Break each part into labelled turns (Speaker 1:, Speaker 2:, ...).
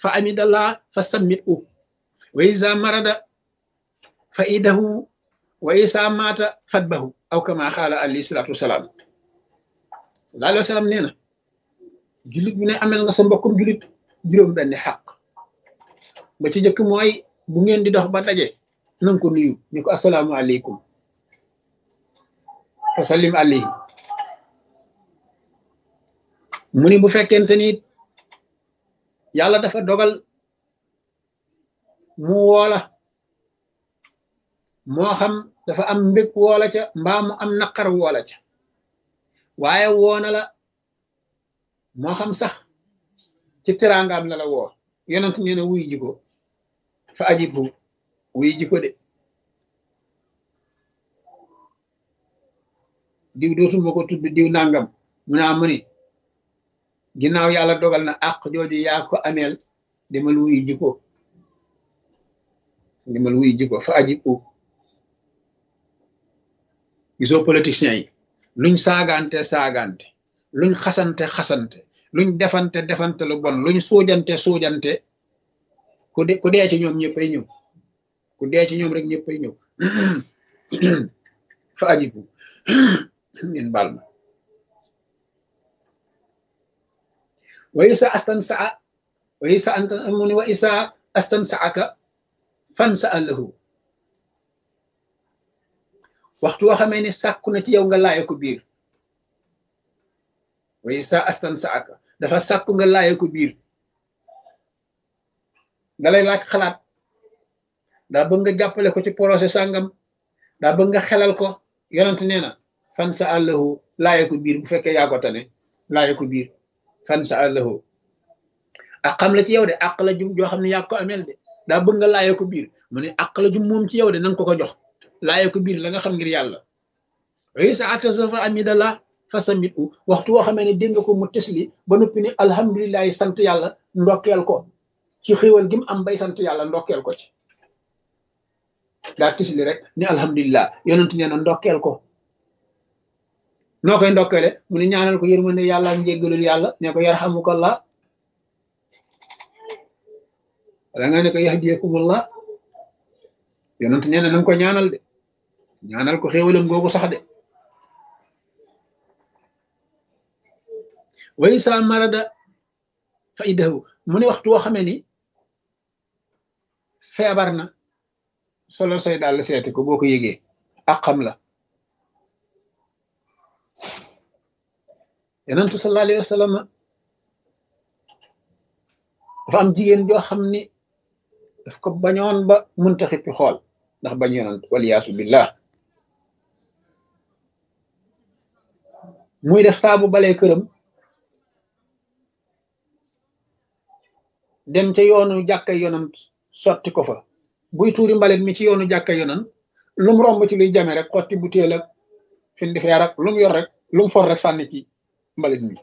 Speaker 1: fa amidallah fa sammit u wa isa marada fa idahu wa isa maata fatbahu aw kama xaala alayhi salaatu wasalaam sallallahu alayhi wa sallam nee na jullit bu ne amel nga sa mbokkum jullit juróom benn xaq ba ci jëkk mooy bu ngeen di dox ba daje nanga ko nuyu ni ko asalaamu aleykum wa sallim alayhi mu ni bu fekkente ni yàlla dafa dogal mu woola moo xam dafa am mbég woola ca mbaa mu am naqar woola ca waaye woona la moo xam sax ci teraangaam la la woo yonent nee na wuy jiko fa ajibhu wuy jiko de diw dootuma ko tudd diw nangam mu naa mu ni ginnaaw yàlla dogal na àq jooju yaa ko ameel demal wuy jiko demal wuy jiko fa ajibhu gisoo politiciens yi luñ saagante saagante luñ xasante xasante luñ defante defante lu bon luñ suujante suujante ku de ku dee ci ñoom ñëppay ñëw ku dee ci ñoom rek ñëppay ñëw fa ajibu ngeen baal ma wa isa astan saa wa isa anta mu ni wa isa astan saaka fan sa allahu waxtu woo xamee ni sàkku na ci yow nga laaye ko biir wa isa astan saaka dafa sàkku nga laaye ko biir dalay laaj xalaat daa bëgg nga jàppale ko ci projet sàngam daa bëgg nga xelal ko yonent nee na fan sa àllahu laaye ko biir bu fekkee yaa ko tane laaye ko biir fan sa àllahu ak xam la ci yow de àq la jum joo xam ne yaa ko ameel de daa bëgg nga laaye ko biir mu ne àq la jum moom ci yow de nanga ko ko jox laaye ko biir la nga xam ngir yàlla wa sa atasafa amidallah fa samit u waxtu woo xamee ne dégg nga ko mu tesli ba noppi ni alhamdulilahi sant yàlla ndokkeel ko ci xéwal gi mu am bay sant yàlla ndokkeel ko ci daa tisli rek ni alhamdulilah yonent nee na ndokkeel ko noo koy ndokkeele mu ne ñaanal ko yërmande yàlla ak njéggalul yàlla ne ko yarhamukallah wala nga ne ko yahdiyakumullah yonent nee na nanga ko ñaanal de ñaanal ko xéwalam googu sax de way sa marada fa idahu mu ne waxtu woo xamee ni feebar na solo say daal seeti ko boo ko yëgee ak xam la yonentu sallallahu alayhi wa sallam dafa am jigéen joo xam ni daf ko bañoon ba munta xippi xool ndax bañ yonent waliyaasu billah muy def saabu balee këram dem ca yoonu jàkka yonant sotti ko fa buy tuuri mbalit mi ci yoonu jàkka yonant lum romb ci luy jame rek xotti butéel ak fin di feer ak lum yor rek lum for rek sànni ci mbalit mi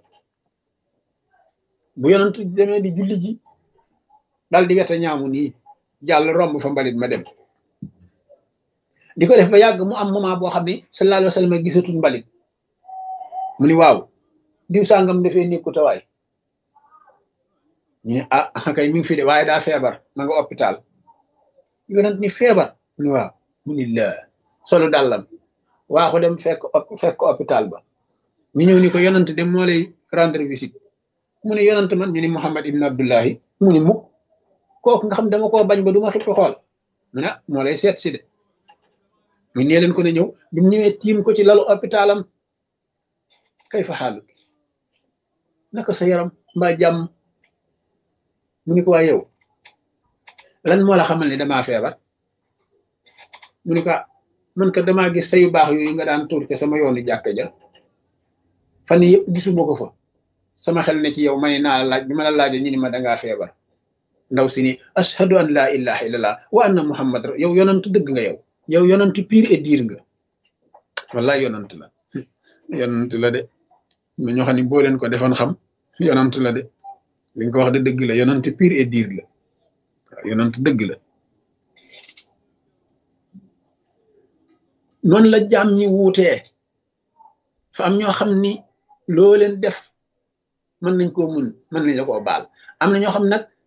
Speaker 1: bu yonant demee di julli ji dal di wete ñaamu nii jàll romb fa mbalit ma dem di ko def ba yàgg mu am moment boo xam ne sallallahu alayhi wa sallam gisatul mbalit mu ni waaw diw sàngam dafee nekku tawaay ñu ne ah kay mi ngi fi de waaye daa feebar ma nga hôpital yonent ni feebar mu ni waaw mu ni la solu dàllam waa ko dem fekk fekk hôpital ba ñu ñëw ni ko yonent dem moo lay rendre visite mu ni yonent man ñu ni Muhammad ibn Abdullahi mu ni mukk kooku nga xam dama koo bañ ba du ma xippi xool mu ne moo lay seet si de mu nee leen ko ne ñëw bi mu ñëwee tiim ko ci lalu hôpitalam kay fa xaalu naka sa yaram mbaa jàmm mu ni ko waa yow lan moo la xamal ni damaa feebar mu ni ko man ka damaa gis sayu baax yooyu nga daan tuur ca sama yoonu jàkka ja fan yëpp gisuma ko fa sama xel ne ci yow ma ne naa laaj bi ma la laajo ñu ni ma dangaa feebar ndaw si ni ashhadu an laa ilaha illallah wa anna muhammad yow yonantu dëgg nga yow yow yonantu pire et dire nga wallaay yonantu la yonantu la de ma ñoo xam ne boo leen ko defoon xam yonantu la de li nga ko wax de dëgg la yonantu pire et dire la waaw yonantu dëgg la noonu la jaam ñi wuutee fa am ñoo xam ni loo leen def mën nañ koo mun mën nañ la koo baal am na ñoo xam nag